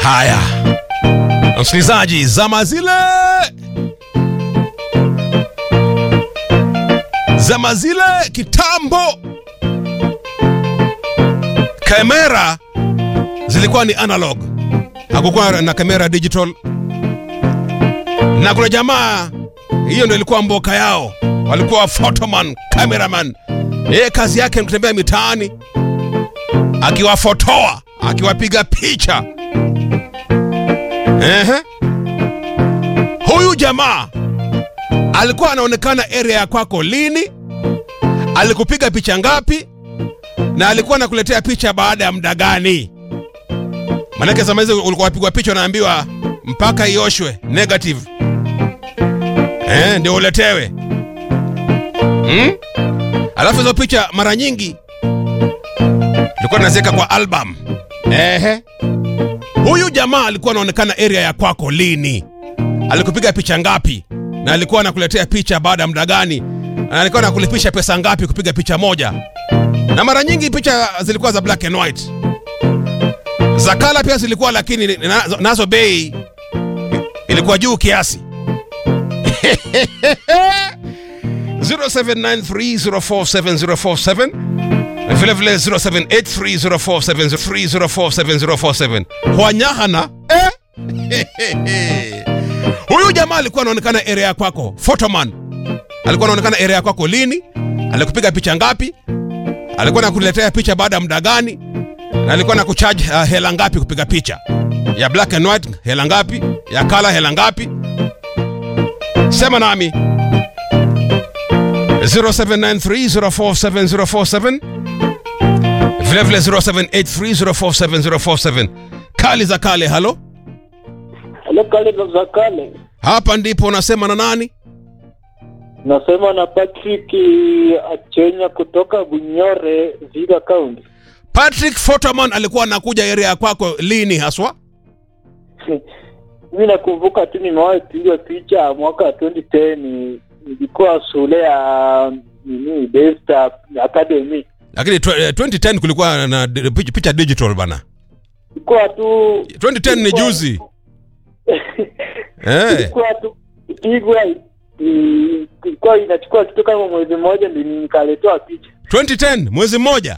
Haya, msikilizaji, zama zile zama zile kitambo, kamera zilikuwa ni analog, hakukuwa na kamera digital, na kuna jamaa, hiyo ndio ilikuwa mboka yao, walikuwa photoman, cameraman. Yeye kazi yake ni kutembea mitaani akiwafotoa, akiwapiga picha. Ehe. Huyu jamaa alikuwa anaonekana area ya kwako lini, alikupiga picha ngapi, na alikuwa anakuletea picha baada ya muda gani? Manake zama hizo ulikuwa wapigwa picha unaambiwa mpaka ioshwe negative, eh, ndio uletewe hmm? Alafu hizo picha mara nyingi tulikuwa tunaziweka kwa album. Ehe. Huyu jamaa alikuwa anaonekana area ya kwako lini? Alikupiga picha ngapi? Na alikuwa anakuletea picha baada ya muda gani? Na alikuwa anakulipisha pesa ngapi kupiga picha moja? Na mara nyingi picha zilikuwa za black and white. Za kala pia zilikuwa, lakini nazo, nazo bei ilikuwa juu kiasi. 0793047047 vile vile 0783047047 Hwanyahana eh? Huyu jamaa alikuwa anaonekana area kwako, photoman alikuwa anaonekana area kwako lini? Alikupiga picha ngapi? Alikuwa nakuletea picha baada ya muda gani? Na alikuwa nakucharge uh, hela ngapi kupiga picha ya black and white? Hela ngapi? Ya color hela ngapi? Sema nami 0793047047 vile vile 0783047047 kali za kale. Halo, Halo, kale za kale. hapa ndipo unasema na nani? Nasema na Patrick Achenya kutoka Bunyore, Viga County. Patrick Photoman alikuwa anakuja area ya kwako lini haswa? Mimi nakumbuka tu nimewahi pigwa picha mwaka wa 2010 nilikuwa shule ya nini Besta Academy. Lakini tw- eh, 2010 kulikuwa na di- picha picha digital bana. Ilikuwa tu 2010 ni juzi. Eh, ilikuwa tu pigwa i- ilikuwa inachukua kitu kama mwezi mmoja ndio nikaletewa picha. 2010 mwezi mmoja.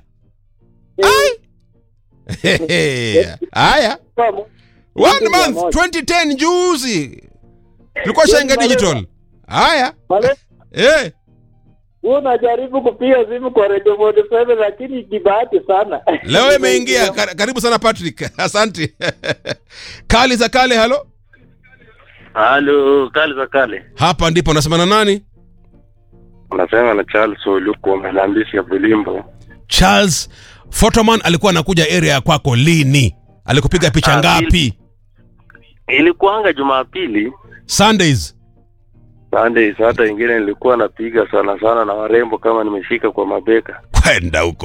Haya, Kwa mu- one mwezi month mmoja. 2010 juzi. Tulikuwa shainga digital. Haya, Pale eh. Wewe unajaribu kupiga simu kwa Radio 47 lakini kibahati sana. Leo imeingia. Kar- Karibu sana Patrick. Asante. Kali za kale, halo. Halo, kale za kale. Hapa ndipo nasema na nani? Unasema na Charles Oluku wa Melambisi ya Bulimbo. Charles Photoman alikuwa anakuja area ya kwako lini? Alikupiga picha Ah, ngapi? Ilikuanga Jumapili, Sundays. Sundays, hata ingine nilikuwa napiga sana sana na warembo kama nimeshika kwa mabeka. Kwenda huko.